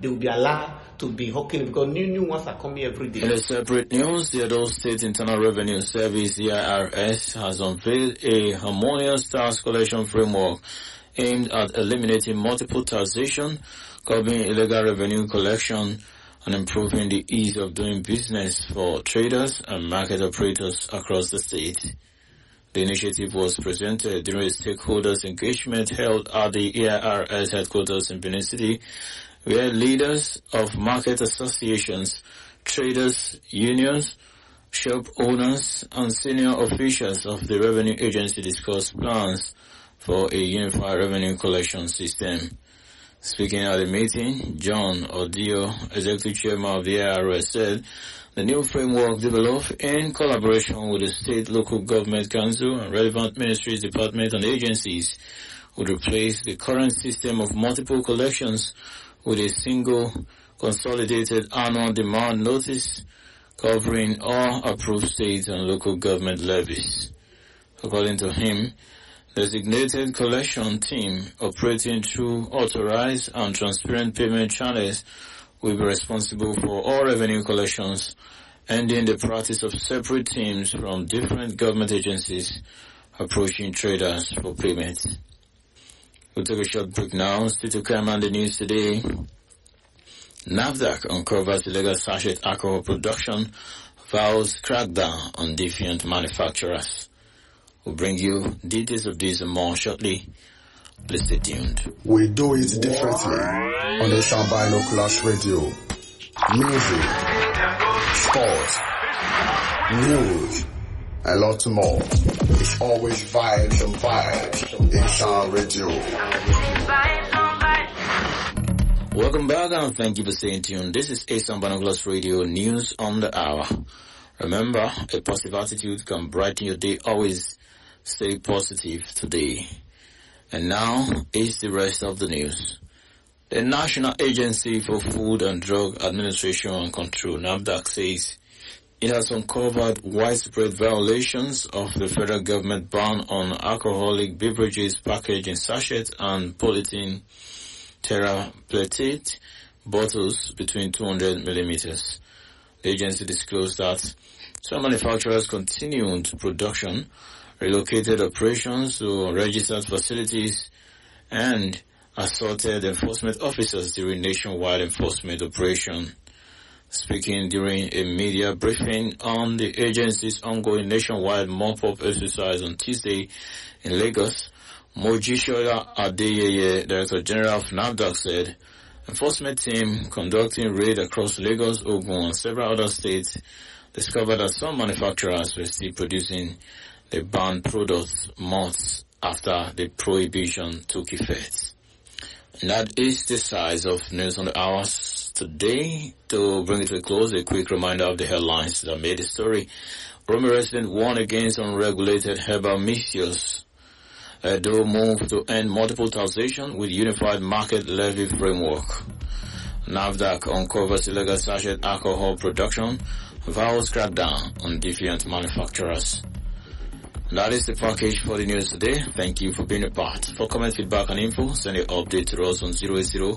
they will be allowed to be hawking it because new new ones are coming every day. In a separate news, the Edo State Internal Revenue Service (EIRS) has unveiled a harmonious tax collection framework aimed at eliminating multiple taxation, curbing illegal revenue collection, and improving the ease of doing business for traders and market operators across the state. The initiative was presented during a stakeholders engagement held at the EIRS headquarters in Benin City, where leaders of market associations, traders, unions, shop owners, and senior officials of the revenue agency discussed plans for a unified revenue collection system. Speaking at the meeting, John Odio, Executive Chairman of the IRS, said the new framework developed in collaboration with the State Local Government Council and relevant ministries, departments, and agencies would replace the current system of multiple collections with a single consolidated annual demand notice covering all approved state and local government levies. According to him, designated collection team operating through authorized and transparent payment channels will be responsible for all revenue collections, ending the practice of separate teams from different government agencies approaching traders for payment. We'll take a short break now. Still to come on the news today. NAVDAC uncovers illegal sachet alcohol production, vows crackdown on defiant manufacturers. We'll bring you details of this and more shortly. Please stay tuned. We do it differently on the Shambino Clash Radio. Music, sports, news, a lot more. It's always vibes and vibes in Sham Radio. Welcome back and thank you for staying tuned. This is Asan Binoculars Radio News on the Hour. Remember, a positive attitude can brighten your day. Always stay positive today. And now is the rest of the news. The National Agency for Food and Drug Administration and Control, NAMDAC, says it has uncovered widespread violations of the federal government ban on alcoholic beverages packaged in sachets and polythene terapletate bottles between 200 millimeters. The agency disclosed that some manufacturers continued production, relocated operations to registered facilities, and assaulted enforcement officers during nationwide enforcement operation. Speaking during a media briefing on the agency's ongoing nationwide mop-up exercise on Tuesday in Lagos, Mojishola Adeyeye, Director General of NAVDAC said, enforcement team conducting raid across Lagos, Ogun, and several other states discovered that some manufacturers were still producing the banned products months after the prohibition took effect. And that is the size of news on the hours today. To bring it to a close, a quick reminder of the headlines that made the story. Rome resident warned against unregulated herbal misuse. Edo move to end multiple taxation with unified market levy framework. NAVDAC uncovers illegal sachet alcohol production, vows crackdown on defiant manufacturers. That is the package for the news today. Thank you for being a part. For comment, feedback, and info, send your update to us on 080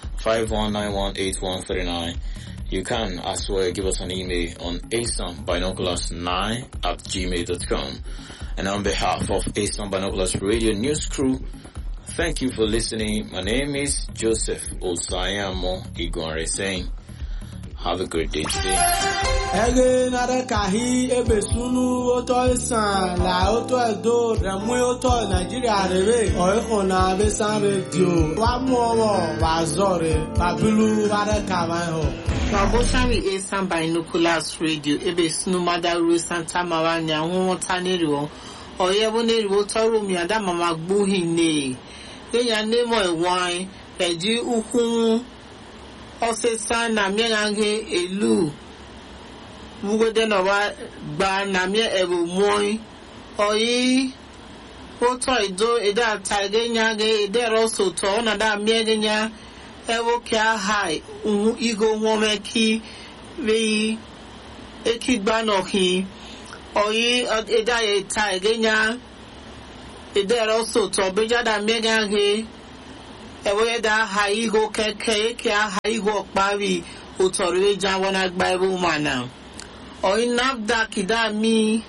51918139. You can as well give us an email on asambinoculars9 at gmail.com. And on behalf of Asam Binoculars Radio News Crew, thank you for listening. My name is Joseph Osayamo Igore saying, have a great day today. ege nare kahi ebe sunu oto isan la oto edo remu oto nigeria rebe oiko na besan radio wa mu owo wa zore babilu ware kama ho Wabosari Asan Binoculars Radio ebe sunu madaru Santa Maranya nwụta n'eriwo oye bụ n'eriwo tọrọ mi ada mama gbuhi ne enya nemo ewan eji ukwu ọsịsa na mịaghe elu wugode na wa gba na mịa ebu mụọ oyi ụtọ ido ede ata ege nya ge ede rọso tọ na da mịa ge nya ewo kia hai uhu igo nwome ki vi eki gba no ki oyi ede aye ta ege nya ede rọso tọ beja da mịa ge ewere da aha igo keke eke aha igo ọkpari ụtọrọ eji awa na agba ebe ụmana oyi nafda kida mi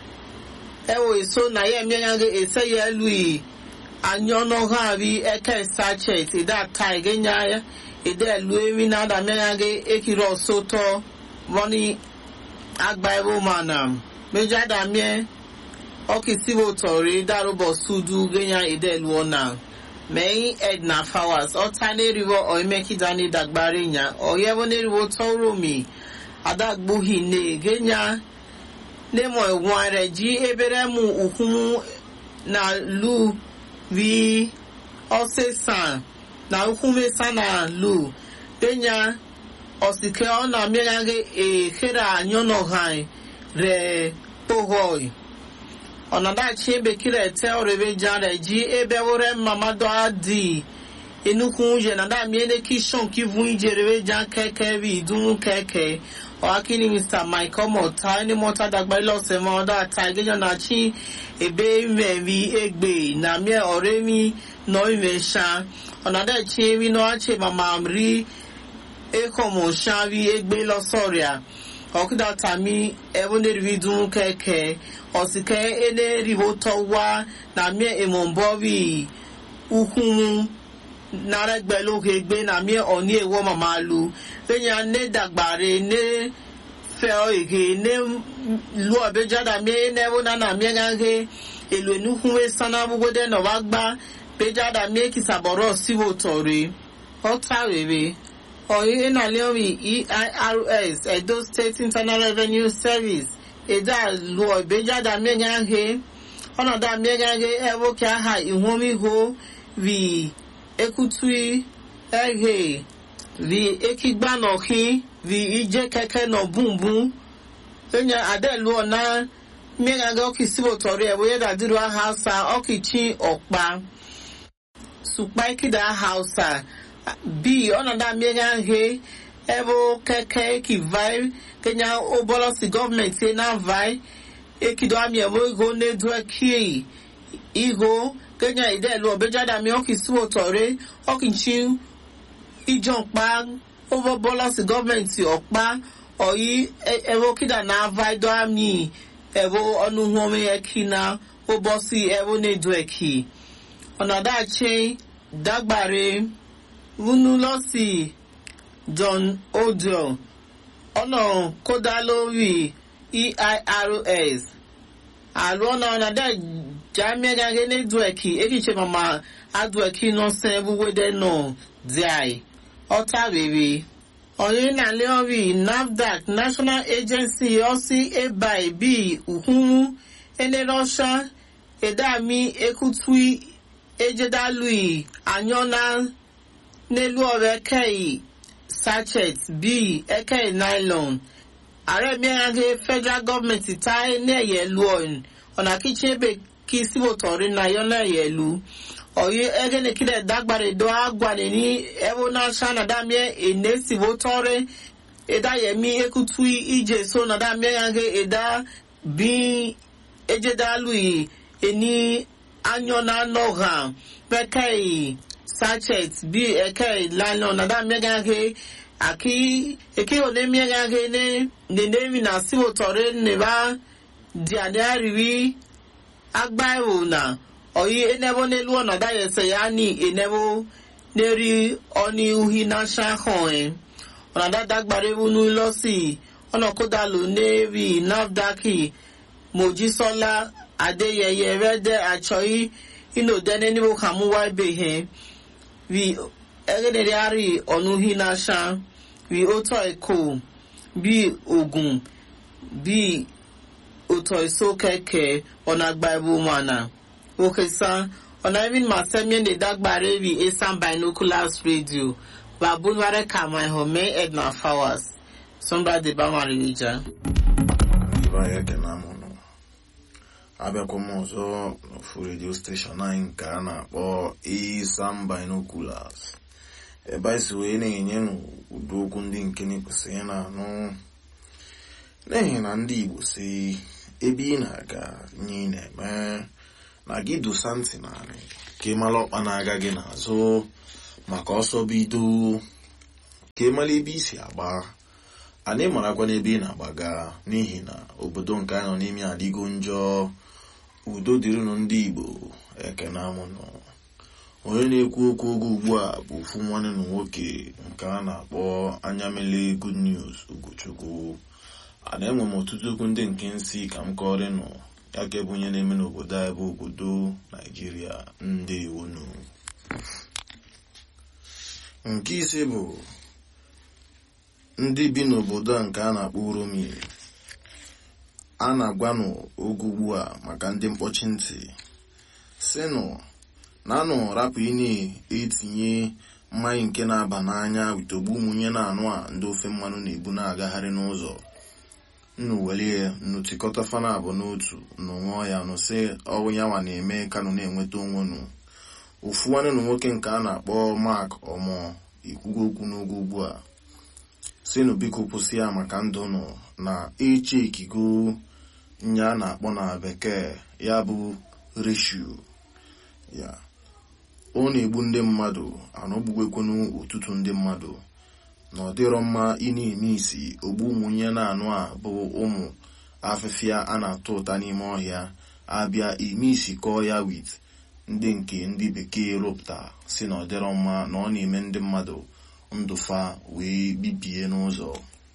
ewo eso na ya emenya gị ese ya elu yi anya ọnụ ha bi eke sachet ida ta igenya ya ide elu eri na ada menya gị ekiri ọsọ tọ wọni agba ebe ụmana meja ada mie ọkisibo tọrọ idarụbọ sudu genya ide elu ọna mẹ́yìn edna fowers ọ̀tá nẹ́rìwọ̀ ọ̀ẹ́mẹ́kídání dàgbárí yàn ọ̀yẹ́wọ́ nẹ́rìwọ̀ tọ́rọ̀mì adágbóhì ní gẹ́nyà nẹ́mọ̀ ẹ̀wọ̀n rẹ̀ jí eberemu ukwumu na lu vi ọ̀sẹ̀sàn na ukwumesa na lu gẹ́nyà ọ̀sìkẹ́ ọ̀nà mìíràn èkèrè ànyọ́nọ̀hàn rẹ̀ pọ̀họ́ì ọ̀nàdàchi ebekiri ete ọrẹ̀bẹ̀jà rẹ̀ jí ebe wúrẹ́ mamadu adi enukwu yẹ nàdà miene kishon kivu ijerebejà kẹkẹ bí ìdúnwú kẹkẹ ọ̀hákìní mr mike ọmọọ̀ta ẹni mọ́ta dàgbà ilọ̀sẹ̀ mọ́ ọ̀dọ̀ àta ìgbẹ́jọ́ náà chi ebe mẹ́rí egbe nàmíẹ́ ọ̀rẹ́ mi nọ ìmẹ̀ṣà ọ̀nàdàchi emi náà ṣe màmá rí ekọ̀mọ̀ṣà rí egbe lọ́sọ̀rìà ọ̀kúdà tàmí ẹ̀wọ́nẹ́rìí dún kẹ̀kẹ́ ọ̀sìkẹ́ ẹlẹ́rìíwó tọ́wá nàmíẹ́ èmọ̀nbọ́rì ukwunwu nàrẹ́gbẹ̀lóge gbé nàmíẹ́ ọ̀ní èwọ́ màmá lu lẹ́yìn anẹ́dàgbàre ní fẹ́ èké ní lu ọ̀bẹ́jáda miẹ́ nẹ́wọ́ nánà miẹ́ gángé èlò ẹnukunwé sanna gbogbo dẹ́nà wá gbá bẹ́jáda miẹ́ kìsàbọ̀rọ̀ síwò tọ̀rẹ́ ọ̀tá rèé ọ̀yìn ìnàlẹ́rì eirs edo state internal revenue service ịda lụọ ìgbéjáde amẹ́gáhe ọ̀nàdà amẹ́gáhe ẹ̀wọ́kẹ́ aha ìhómíhó rí ekutui ẹ̀hẹ́ rí ekigbanọ̀kí rí ìjẹ́ kẹ́kẹ́ nọ bùnbùn ẹ̀yẹ adẹ́lu ọ̀nà mẹ́gáhe ọ̀kì síbòtọ̀rí ẹ̀wọ́ yẹ́dà dúró hausa ọ̀kì chi ọ̀pá sùpá ìkìdá hausa bí ọ̀nàdà amẹ́gáhe ebo keke ki vai kenya obolosi gọọmenti na vai ekido ami ebo igo nedu eki igo kenya idelu obejada mi ọkì sí òtọ̀rẹ́ ọkì chi ìjọba obolosi gọọmenti ọ̀pá ọ̀yí ebo kida na vai do ami ebo ọnụ hụome eki na obosi ebo nedu eki ọ̀nàdàchi dagbare wunulọsi john odell ọ̀nà kódà lórí eirs àlọ́ ọ̀nà ọ̀nàdà jàmẹ́gàgé ní dùẹ̀kì èkìṣe màmá adùẹ̀kì náà sẹ́ wúwédé náà díàì ọ̀tá rèé ọ̀yìn nàlẹ́ ọ̀rí nafdac national agency ọ̀sí ebai bíi ùhùnmú ẹnẹ́rọ́ṣà ẹ̀dàmí ekutui ejedalui anyọ́nà n'elu ọ̀rẹ́ kẹ́yì sachet bíi eke nylon ààrẹ mìíràn federal government ta ní ẹ̀yẹ lu ọ̀hún ọ̀nà kíchìn ebe kí síbòtọ̀rí náà yọ náà ẹ̀yẹ lu ọ̀yẹ́ ẹgẹ́ni kílẹ̀ dágbàrẹ̀ dọ́ àgbàni ní ẹ̀wọ̀n náà ṣáná dámíẹ́ èné síbòtọ̀rẹ́ ẹ̀dá yẹmí ekutu ìjẹ́ so náà dámíẹ́ ẹ̀dá bí ẹ̀jẹ̀dálù yìí ẹni anyọ́nà náà hàn pẹ́kẹ́ yìí sachet bi eke lano na da mmega ke aki eke ole mmega ke ne ne nemi na siwo tore ne ba di ade ariwi agba ewo na oyi enebo n'elu ọna da yese ya ni enebo n'eri ọni uhi na sha hàn ẹ ọ̀nà dáadáa gbàrẹ́ wọnú lọ́sì ọ̀nà kódà ló n'eri nafdaki mojísọ́lá adéyẹyẹ rẹ́dẹ̀ àchọ́yí inú dẹ́ni níbo kàmúwá ibè hẹ́n vi ẹgẹdẹdẹ ari ọnuhi n'asa vi otọ ẹkọ bi ogun bi otọ eso kẹkẹ ọna agba ẹbú mana okesa ọna even ma sẹmi ẹni dagbare vi esan binoculars radio babunware kama ẹhọmẹ edna fowers sọmba de bamari wija. ibe anyị ekene amụnụ abịakwa m ọzọ n'ofu redio steshọn anyị nke a na-akpọ Isam Binoculars ebe anyị si wee na-enye n'ụdị okwu ndị nke na-ekwesịghị na-anụ n'ihi na ndị Igbo si ebe ị na-aga nye ị na-eme na gị dosa ntị narị ka ị mara ọkpa na-aga gị n'azụ maka ọsọ bido ka ịmara ebe isi agba anyị marakwa n'ebe ị na-agbaga n'ihi na obodo nke anyị nọ n'ime adịgo njọ udo dịrịnụ ndị igbo ekene amụnụ onye na-ekwu okwu oge ugbu a bụ ofu nwanne na nwoke nke a na-akpọ anya mele good news ugochukwu ana enwe m ọtụtụ okwu ndị nke nsị ka m kọrịnụ ya ka ebe onye na-eme n'obodo anyị bụ obodo naijiria ndị iwunu nke ise bụ ndị bi n'obodo a nke a na-akpọ uromi a na-agwanụ oge ugbu a maka ndị mkpọchi ntị sinụ na anụ rapụ ị na-etinye mmanya nke na-aba n'anya witogbu ụmụnye na-anụ a ndị ofe mmanụ na-ebu na-agagharị n'ụzọ nnu welie nnu tikọta fana abụ n'otu nnu ṅụọ ya nụ sị ọwụ ya nwa na-eme kanụ na-enweta onwe nụ ofu nwanne na nwoke nke a na-akpọ mak ọmụ ikwugo okwu n'oge ugbu a sinụ biko kwụsị ya maka ndụ nụ na eche ikigo nye a na-akpọ na bekee ya bụ reshu ya ọ na-egbu ndị mmadụ anọgbuwekwenu ụtụtụ ndị mmadụ na ọ dịrọ mma ị na-eme isi ogbu ụmụnye na-anụ a bụ ụmụ afịfịa a na-atụ ụta n'ime ọhịa abịa ime isi kọọ ya wit ndị nke ndị bekee rụpụta si na ọ dịrọ mma na ọ na-eme ndị mmadụ ndụfa wee bibie n'ụzọ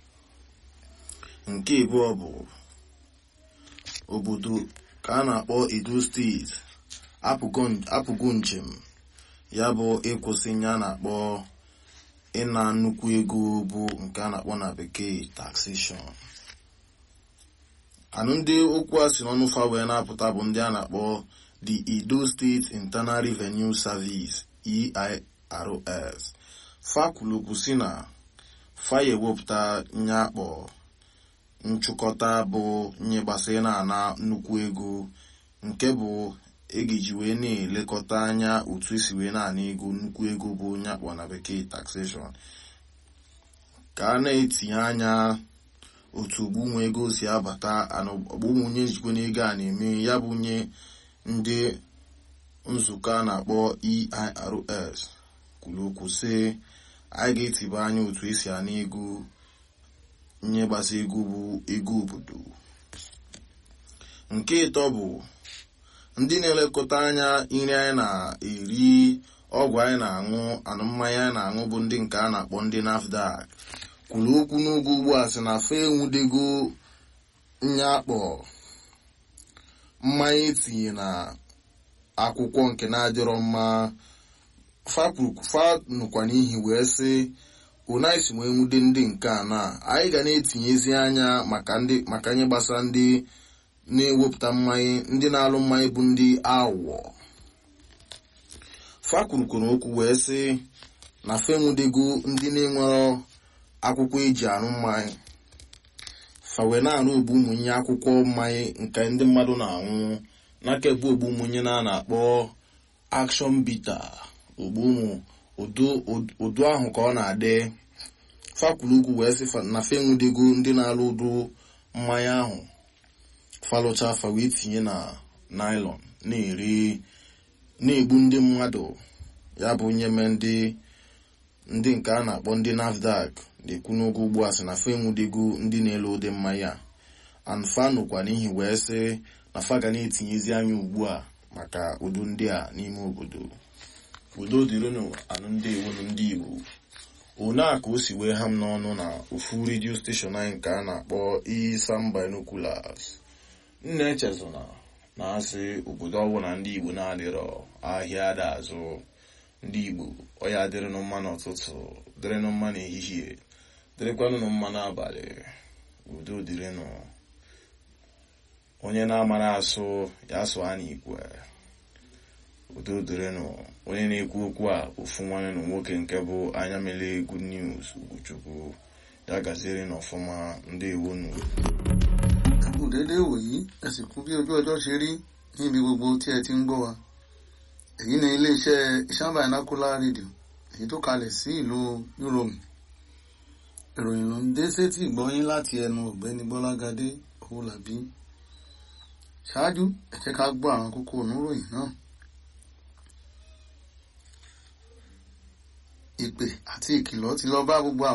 nke abụọ bụ obodo ka a na-akpọ edo steeti apụgo njem ya bụ ịkwụsị ya na-akpọ ịna nnukwu ego bụ nke a na-akpọ na bekee taxation anụ ndị okwu a si n'ọnụ fa wee na-apụta bụ ndị a na-akpọ the edo state internal revenue service eirs fa kwulukwu si na fa ya ewepụta nye akpọ nchụkọta bụ nye gbasara na-ana nnukwu ego nke bụ egiji wee na-elekọta anya otu esi wee na-ana ego nnukwu ego bụ onye akpọ na bekee taxation ka a na-etinye anya otu ogbunwe ego si abata ọgbụnwunye njikwa n'ego a na-eme ya bụ nye ndị nzukọ a na-akpọ eirs kwuru okwu sị anyị ga-etiba anya otu esi ana ego nye gbasa ego bụ ego obodo nke ịtọ bụ ndị na-elekọta anya nri anyị na-eri ọgwụ anyị na-aṅụ anụ mmanya anyị na-aṅụ bụ ndị nke a na-akpọ ndị nafdac kwuru okwu n'oge ugbu a sị na fa enwudego nye akpọ mmanya etinye na akwụkwọ nke na-adịrọ mma fa nụkwa n'ihi wee sị unaisi wee nwude ndị nke a na anyị ga na-etinyezi anya maka nye gbasara ndị na-ewepụta mmanya ndị na-alụ mmanya bụ ndị awụọ fa kwurukwuru okwu wee sị na fenwudego ndị na-enwero akwụkwọ eji arụ mmanya fa wee na-arụ ogbu ụmụnye akwụkwọ mmanya nke ndị mmadụ na-anwụ n'aka ebe ogbu ụmụnye na na-akpọ akshọn bita ogbu ụmụ ụdụ ahụ ka ọ na-adị fakwuru ugwu wee sị na fenwudego ndị na-alụ ụdụ mmanya ahụ falụcha afa wee tinye na naịlọn na-eri na-egbu ndị mmadụ ya bụ nye me ndị ndị nke a na-akpọ ndị nafdac na-ekwu n'oge ugbu a sị na fa enwudego ndị na-ele ụdị mmanya anfa nụkwa n'ihi wee sị na fa ga na-etinyezi anya ugbu a maka udo ndị a n'ime obodo udo dịrịnụ anụ ndị iwu ndị igbo one a ka o si wee ha m n'ọnụ na ofu redio steshọn anyị nke a na-akpọ isam binoculars nna echezona na asị obodo ọbụla ndị igbo na-adịrọ ahịa ada azụ ndị igbo ọya dịrịnụ mma n'ụtụtụ dịrịnụ mma n'ehihie dịrịkwanụ mma n'abalị udo dịrịnụ onye na-amara asụ ya sụọ a n'ikwe udo dịrịnụ onye na-ekwu okwu a ofu nwanne na nwoke nke bụ anya mele good news ugochukwu ya gaziere n'ọfụma ndị ewonu kù déédé wòyí ẹ sì kú bí ojú ọjọ́ ṣe rí níbi gbogbo tí ẹ ti ń gbọ́ wa èyí ni iléeṣẹ́ Isan Binocular Radio èyí tó kalẹ̀ sí ìlú Europe ìròyìn ló ń dé sétí ìgbọ́yín láti ẹnu ọ̀gbẹ́ni Bọ́lágadé Owólabí ṣáájú ẹ jẹ́ ká gbọ́ àwọn kókó oníròyìn náà ìpè àti ìkìlọ̀ ti lọ bá gbogbo àwọn.